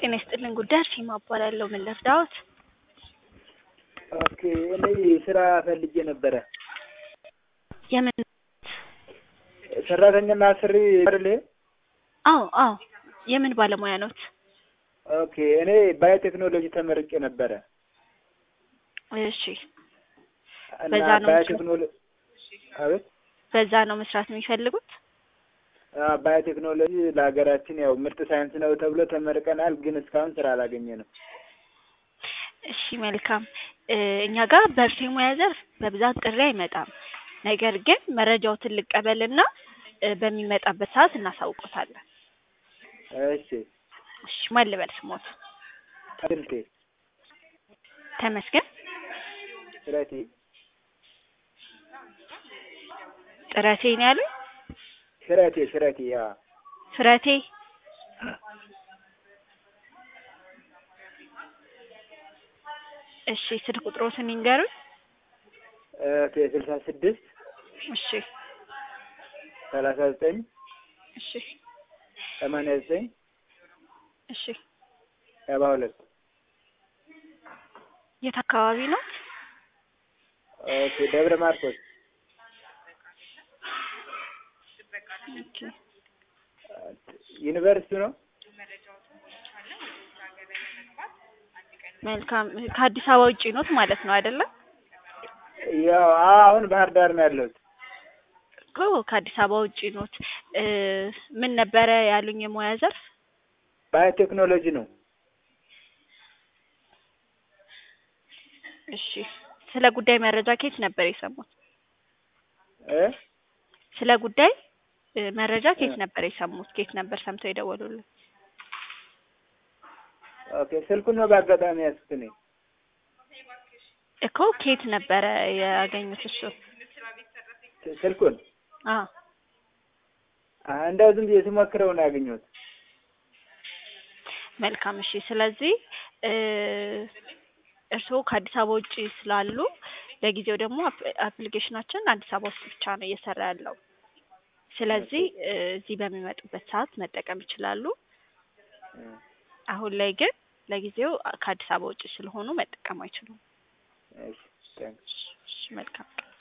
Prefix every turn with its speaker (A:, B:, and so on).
A: ጤና ይስጥልን ጉዳይ አርሴማ እባላለሁ። ምን ልርዳዎት?
B: ኦኬ እኔ ስራ ፈልጌ ነበረ።
A: የምን?
B: ሰራተኛና አሰሪ አይደል?
A: አዎ አዎ። የምን ባለሙያ ኖት?
B: ኦኬ እኔ ባዮቴክኖሎጂ ተመርቄ ነበረ
A: እሺ።
B: እና
A: በዛ ነው
B: ባዮቴክኖሎጂ አቤት
A: በዛ ነው መስራት የሚፈልጉት?
B: አዎ፣ ባዮቴክኖሎጂ ለሀገራችን ያው ምርጥ ሳይንስ ነው ተብሎ ተመርቀናል፣ ግን እስካሁን ስራ አላገኘንም።
A: እሺ መልካም። እ እኛ ጋር በእርሶ የሙያ ዘርፍ በብዛት ጥሪ አይመጣም። ነገር ግን መረጃዎትን ልቀበልና እ በሚመጣበት ሰዓት እናሳውቆታለን።
B: እሺ
A: እሺ ማን ልበል ስሞት?
B: ስልቴ
A: ተመስገን
B: ስረቴ
A: ጥረቴ ነው ያሉኝ?
B: ሽረቴ ሽረቴ ያ
A: ፍረቴ እሺ ስልክ ቁጥሮትን ይንገሩኝ።
B: ኦኬ ስልሳ ስድስት
A: እሺ
B: ሰላሳ ዘጠኝ
A: እሺ
B: ሰማንያ ዘጠኝ
A: እሺ
B: ሰባ ሁለት
A: የት አካባቢ ነው?
B: ኦኬ ደብረ ማርቆስ
A: ኦኬ
B: ዩኒቨርሲቲ ነው።
A: መልካም ከአዲስ አበባ ውጪ ኖት ማለት ነው አይደለም?
B: ያው አሁን ባህር ዳር ነው ያለሁት።
A: እኮ ከአዲስ አበባ ውጪ ኖት። እ ምን ነበረ ያሉኝ የሙያ ዘርፍ?
B: ባዮቴክኖሎጂ ነው።
A: እሺ ስለ ጉዳይ መረጃ ከየት ነበር የሰሙት?
B: እ
A: ስለ ጉዳይ እ መረጃ ከየት ነበር የሰሙት? ከየት ነበር ሰምተው የደወሉልን?
B: ኦኬ ስልኩን ነው በአጋጣሚ ያዝኩት እኔ።
A: እኮ ከየት ነበረ ያገኙት እሱ?
B: ስልኩን
A: አ
B: አ እንደው ዝም ብዬ ስሞክረው ነው ያገኘሁት።
A: መልካም እሺ። ስለዚህ እ እርስዎ ከአዲስ አበባ ውጪ ስላሉ ለጊዜው ደግሞ አፕ- አፕሊኬሽናችን አዲስ አበባ ውስጥ ብቻ ነው እየሰራ ያለው። ስለዚህ እ እዚህ በሚመጡበት ሰዓት መጠቀም ይችላሉ። አሁን ላይ ግን ለጊዜው ከአዲስ አበባ ውጪ ስለሆኑ መጠቀም አይችሉም።
B: እሺ ታንክስ።
A: እሺ መልካም